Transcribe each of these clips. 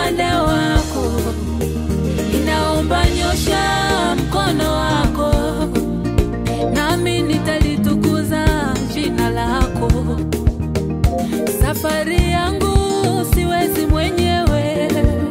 upande wako, ninaomba nyosha mkono wako, nami nitalitukuza jina lako. Safari yangu siwezi mwenyewe,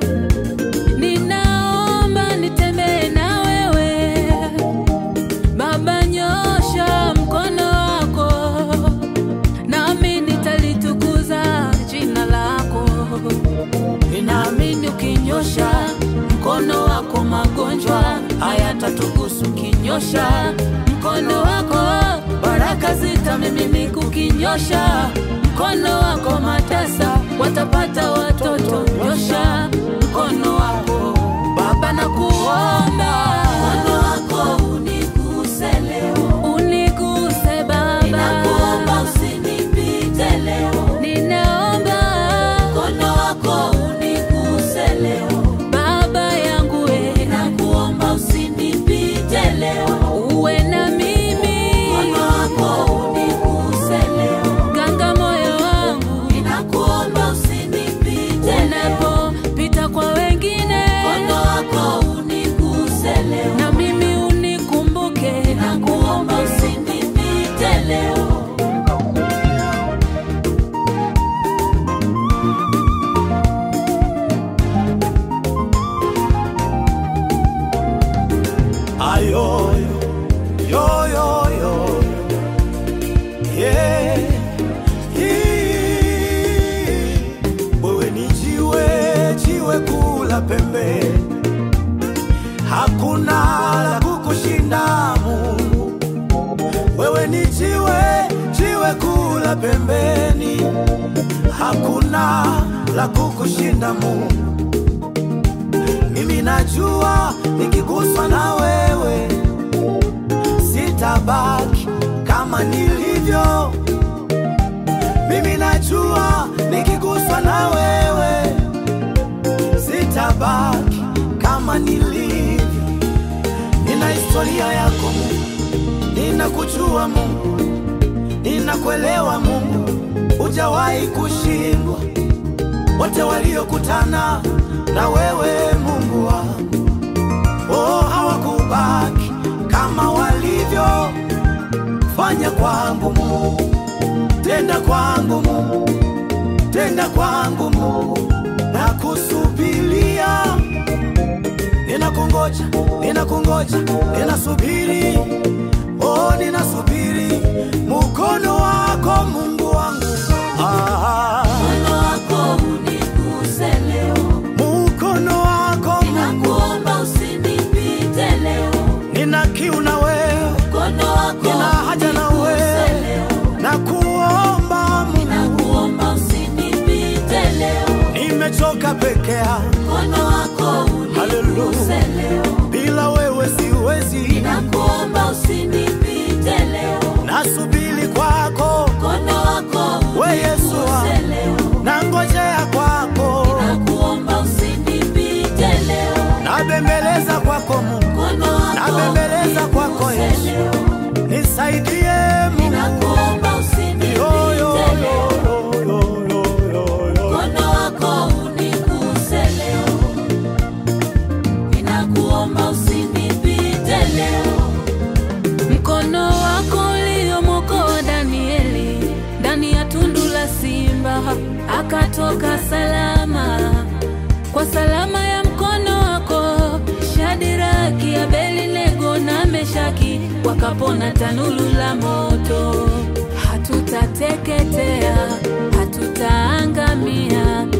ninaomba nitembee na wewe. Baba, nyosha mkono wako, nami nitalitukuza jina lako. Ninaamini ukinyosha mkono wako, magonjwa hayatatugusu. Ukinyosha mkono wako, baraka zitamiminika. Ukinyosha mkono wako, matasa watapata watoto. Nyosha mkono wako Baba, nakuomba mkono wako uniguse leo, uniguse Baba, ninakuomba usinipite leo, ninaomba mkono wako uniguse leo, Baba yangu we, ninakuomba usinipite leo, uwe na mimi, mkono wako uniguse leo, ganga moyo wangu, ninakuomba usinipite unapopita kwa wengine, mkono wako uniguse leo, na mimi unikumbuke, ninakuomba usinipite leo. ayo yo yo yo yeah. Hii. Wewe ni jiwe jiwe kula pembe, hakuna la kukushinda Mungu. Wewe ni jiwe jiwe kula pembeni, hakuna la kukushinda Mungu. Mimi najua nikiguswa na wewe sitabaki kama nilivyo. Mimi najua nikiguswa na wewe sitabaki kama nilivyo. Nina historia yako Mungu, ninakujua Mungu, ninakuelewa Mungu, hujawahi kushindwa wote waliokutana na wewe Mungu wangu, oh, hawakubaki kama walivyo. Fanya kwangu Mungu, tenda kwangu Mungu, tenda kwangu Mungu, na kusubiria. Ninakungoja, ninakungoja, ninasubiri, oh, ninasubiri mkono wako Mungu wangu ah. Mkono wako uniguse leo, Mkono wako ninakuomba usinipite leo. nina kiu na wewe, Mkono wako nina haja na uniguse wewe, leo, na kuomba Mungu, ninakuomba usinipite leo. nimechoka peke yangu, Mkono wako uniguse leo, bila wewe siwezi, ninakuomba usinipite leo. nasubiri kwako, Mkono wako we Yesu uniguse wangu, leo, nangojea kwako, ninakuomba usinipite leo. nabembeleza kwako Mungu, Mkono wako nabembeleza kwako uniguse Yesu, leo, nisaidie Mungu. ninakuomba Yo, yo, usinipite yo, leo. yo, yo, yo, yo, yo. Mkono wako uniguse leo, ninakuomba usinipite leo. Mkono wako uliomwokoa Danieli ndani ya tundu la simba akatoka salama. Kwa salama ya mkono wako Shadiraki, Abednego na Meshaki wakapona tanuru la moto. Hatutateketea, hatutaangamia,